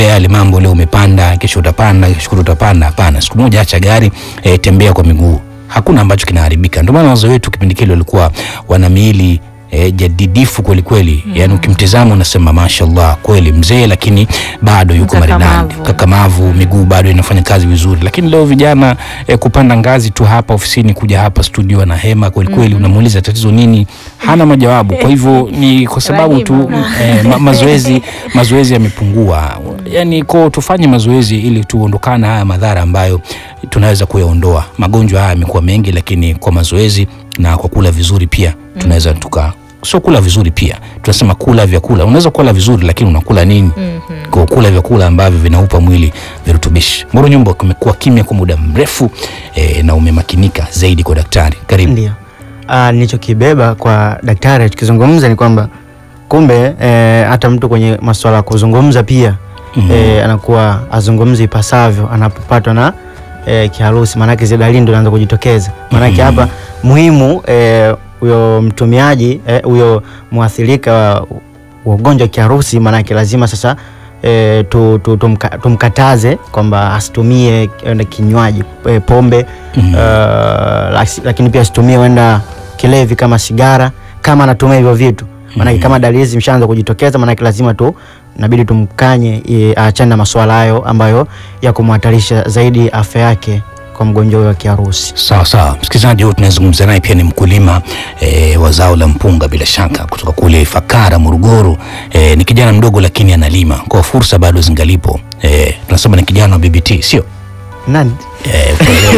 yale mambo leo umepanda, kesho utapanda, kesho kutwa utapanda. Hapana, siku moja acha gari e, tembea kwa miguu, hakuna ambacho kinaharibika. Ndio maana wazee wetu kipindi kile walikuwa wana miili e, jadidifu kweli kweli, yani ukimtizama unasema mashallah, kweli mzee, lakini bado yuko maridadi, Mkakamavu. kakamavu, miguu bado inafanya kazi vizuri. Lakini leo vijana e, kupanda ngazi tu hapa ofisini kuja hapa studio na hema kweli kweli, unamuuliza tatizo nini, hana majawabu. Kwa hivyo ni kwa sababu tu Rahima. e, ma, mazoezi mazoezi yamepungua. Yani ko tufanye mazoezi ili tuondokane haya madhara ambayo tunaweza kuyaondoa. Magonjwa haya yamekuwa mengi, lakini kwa mazoezi na kwa kula vizuri pia tunaweza tuka sio kula vizuri pia tunasema kula vyakula. Unaweza kula vizuri, lakini unakula nini? Kwa kula vyakula ambavyo vinaupa mwili virutubishi. Moro Nyumba, kumekuwa kimya kwa muda mrefu e, na umemakinika zaidi kwa daktari. Karibu. Ndio. Ah, nilichokibeba kwa daktari tukizungumza ni kwamba kumbe eh, hata mtu kwenye masuala ya kuzungumza pia Mhm. eh, anakuwa azungumzi ipasavyo anapopatwa na eh, kiharusi, maanake zile dalili ndio zinaanza kujitokeza. Maanake Mhm. hapa muhimu eh, huyo mtumiaji eh, huyo mwathirika wa wa ugonjwa wa kiharusi, maanake lazima sasa E, tu, tu, tumka, tumkataze kwamba asitumie eh, kinywaji e, pombe Mhm. Uh, laki- lakini pia asitumie wenda kilevi kama sigara kama anatumia hivyo vitu maanake kama dalili zimeshaanza kujitokeza maanake lazima tu inabidi tumkanye eh, aachane na masuala hayo ambayo ya kumhatarisha zaidi afya yake kwa mgonjwa huyo wa kiharusi Sawa sawa, msikilizaji huyu tunazungumza naye pia ni mkulima e, wa zao la mpunga bila shaka kutoka kule Ifakara, Morogoro. E, ni kijana mdogo lakini analima, kwa fursa bado zingalipo. E, tunasema ni kijana wa BBT sio? nani Eh,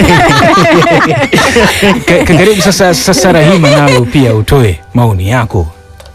Ka- ka- Karibu sasa, sasa Rahima, nawe pia utoe maoni yako.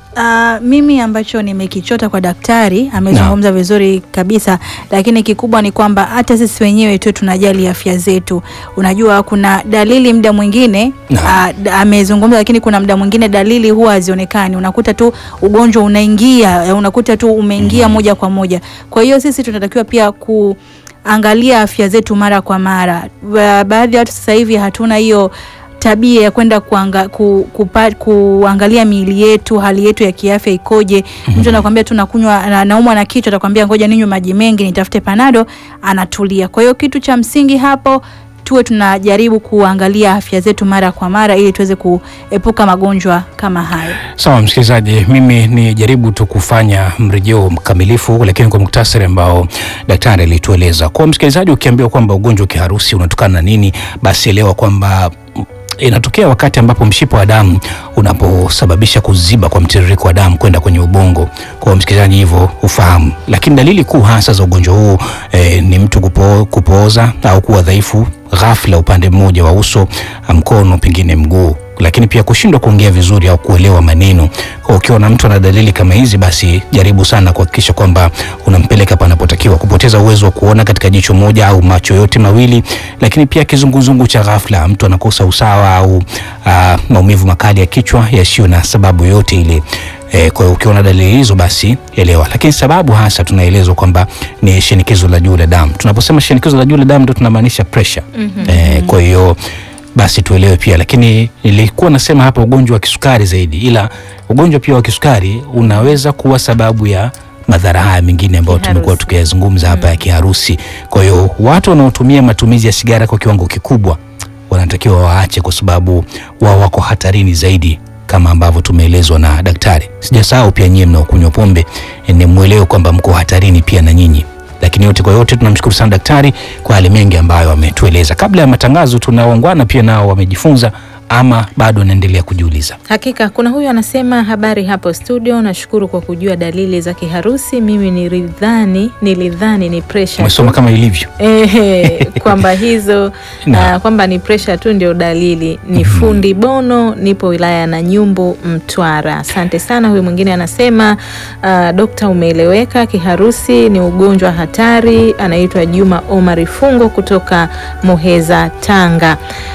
Ah, mimi ambacho nimekichota kwa daktari amezungumza vizuri kabisa, lakini kikubwa ni kwamba hata sisi wenyewe tu tunajali afya zetu. Unajua kuna dalili muda mwingine Naam. ah, da- amezungumza, lakini kuna muda mwingine dalili huwa hazionekani. Unakuta tu ugonjwa unaingia, eh, unakuta tu umeingia moja kwa moja. Kwa hiyo sisi tunatakiwa pia ku angalia afya zetu mara kwa mara. Ba- Baadhi ya watu sasa hivi hatuna hiyo tabia ya kwenda kuanga, ku, kupa, kuangalia miili yetu, hali yetu ya kiafya ikoje. Mtu anakwambia tu nakunywa na, naumwa na kichwa, atakwambia ngoja ninywe maji mengi, nitafute panado, anatulia. Kwa hiyo kitu cha msingi hapo tuwe tunajaribu kuangalia afya zetu mara kwa mara ili tuweze kuepuka magonjwa kama hayo. Sawa msikilizaji, mimi ni jaribu tu kufanya mrejeo mkamilifu, lakini kwa muktasari ambao daktari alitueleza. Kwa msikilizaji, ukiambiwa kwamba ugonjwa wa kiharusi unatokana na nini, basi elewa kwamba mm, inatokea wakati ambapo mshipa wa damu unaposababisha kuziba kwa mtiririko wa damu kwenda kwenye ubongo. Kwa msikilizaji, hivyo ufahamu. Lakini dalili kuu hasa za ugonjwa huu eh, ni mtu kupo, kupooza au kuwa dhaifu ghafla upande mmoja wa uso, mkono, pengine mguu lakini pia kushindwa kuongea vizuri au kuelewa maneno. Kwa ukiwa na mtu ana dalili kama hizi, basi jaribu sana kuhakikisha kwamba unampeleka panapotakiwa. Kupoteza uwezo wa kuona katika jicho moja au macho yote mawili, lakini pia kizunguzungu cha ghafla, mtu anakosa usawa au ah, maumivu makali ya kichwa yasiyo na sababu yote ile. E, kwa hiyo ukiona dalili hizo basi elewa, lakini sababu hasa tunaelezwa kwamba ni shinikizo la juu la damu. Tunaposema shinikizo la juu la damu ndio tunamaanisha pressure. E, kwa hiyo basi tuelewe pia, lakini nilikuwa nasema hapa ugonjwa wa kisukari zaidi, ila ugonjwa pia wa kisukari unaweza kuwa sababu ya madhara haya mengine ambayo Kiharusi. tumekuwa tukiyazungumza hapa ya kiharusi. Kwa hiyo watu wanaotumia matumizi ya sigara kwa kiwango kikubwa wanatakiwa waache, kwa sababu wao wako hatarini zaidi kama ambavyo tumeelezwa na daktari. Sijasahau pia nyie mnaokunywa pombe, eh, ni mwelewe kwamba mko hatarini pia na nyinyi. Lakini yote kwa yote tunamshukuru sana daktari kwa yale mengi ambayo ametueleza. Kabla ya matangazo, tunawaungwana pia nao wamejifunza ama bado wanaendelea kujiuliza. Hakika kuna huyu anasema, habari hapo studio, nashukuru kwa kujua dalili za kiharusi. Mimi nilidhani nilidhani ni pressure Umesoma tu. kama ilivyo. Ehe, kwamba hizo Na. ah, kwamba ni pressure tu ndio dalili. Ni fundi Bono, nipo wilaya ya Nanyumbu, Mtwara. Asante sana. Huyu mwingine anasema ah, dokta, umeeleweka. Kiharusi ni ugonjwa hatari. Anaitwa Juma Omari Fungo kutoka Muheza, Tanga.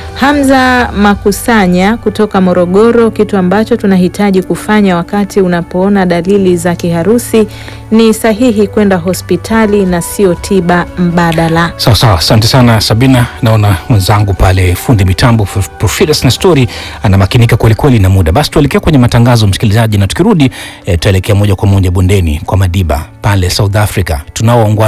Hamza Makusanya kutoka Morogoro, kitu ambacho tunahitaji kufanya wakati unapoona dalili za kiharusi ni sahihi kwenda hospitali na sio tiba mbadala. Sawa sawa, asante sana Sabina. Naona mwenzangu pale fundi mitambo Prof- Profidas na story anamakinika kwelikweli na muda. Basi tuelekea kwenye matangazo msikilizaji, na tukirudi eh, tutaelekea moja kwa moja bondeni kwa Madiba pale South Africa tunaoongwa